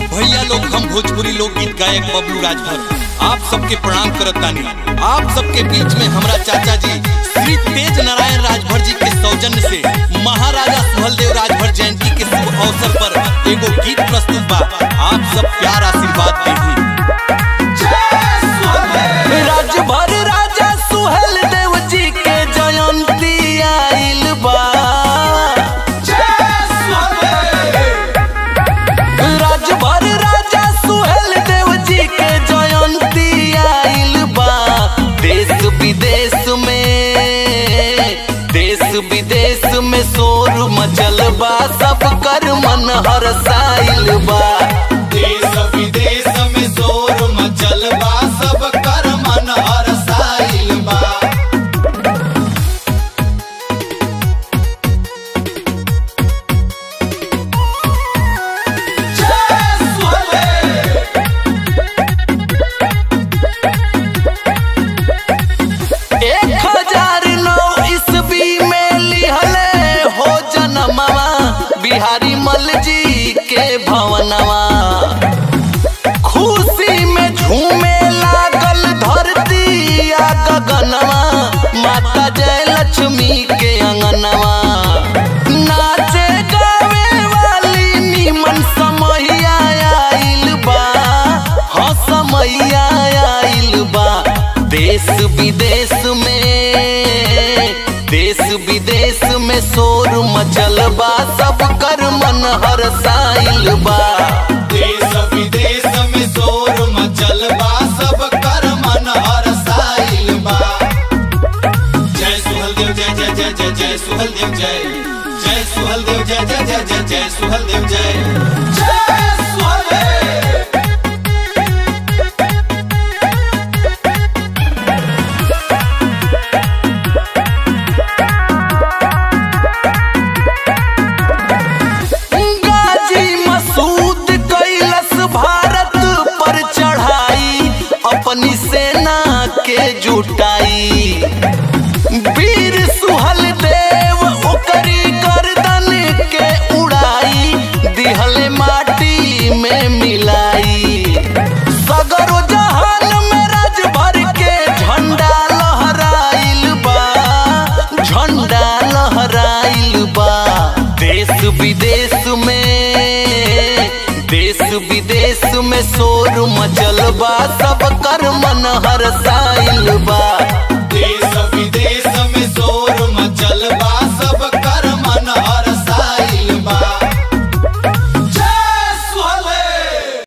भैया लोग हम भोजपुरी लोकगीत गायक बबलू राजभर आप सबके प्रणाम करत तानी आप सबके बीच में हमरा चाचा जी श्री तेज नारायण राजभर जी के सौजन्य से महाराजा सुहलदेव राजभर जयंती के शुभ अवसर पर एगो गीत प्रस्तुत बा आप सब प्यार आशीर्वाद दीजिए राजभर राजा सुहेल देव जी के जयंती आइल बा राजभर राजा सुहेल देव जी के जयंती आइल बा देश विदेश में देश विदेश में शोर मचल बा सब कर मन हरसाइल बा देश विदेश में शोर मचल बा सब कर मन हरसाइल बा एक हजार नौ ईस्वी में लिहले हो जनमवा बिहारी मल जी के भवनवा खुशी में झूमे लागल धरती आ गगनवा माता जय लक्ष्मी के अंगनवा नाचे गावे वाली निमन समैया आइल बा हाँ समैया आइल बा देश विदेश में देश विदेश में शोर मचल बा सब कर मन हरसाइल बा देश विदेश में शोर मचल बा सब कर मन हरसाइल बा जय सुहलदेव जय जय जय जय जय सुहलदेव जय जय सुहलदेव जय जय जय जय जय सुहलदेव जय जय सुहलदेव गाजी मसूद कैलस भारत पर चढ़ाई अपनी सेना के जुटाई वीर सुहल देव ओकरी गर्दन के उड़ाई दिहले माटी में मिलाई सगरो जहान में राजभर के झंडा लहराइल बा झंडा लहराइल बा देश विदेश में देश विदेश में शोर मचल बा सब कर मन हरसाइल बा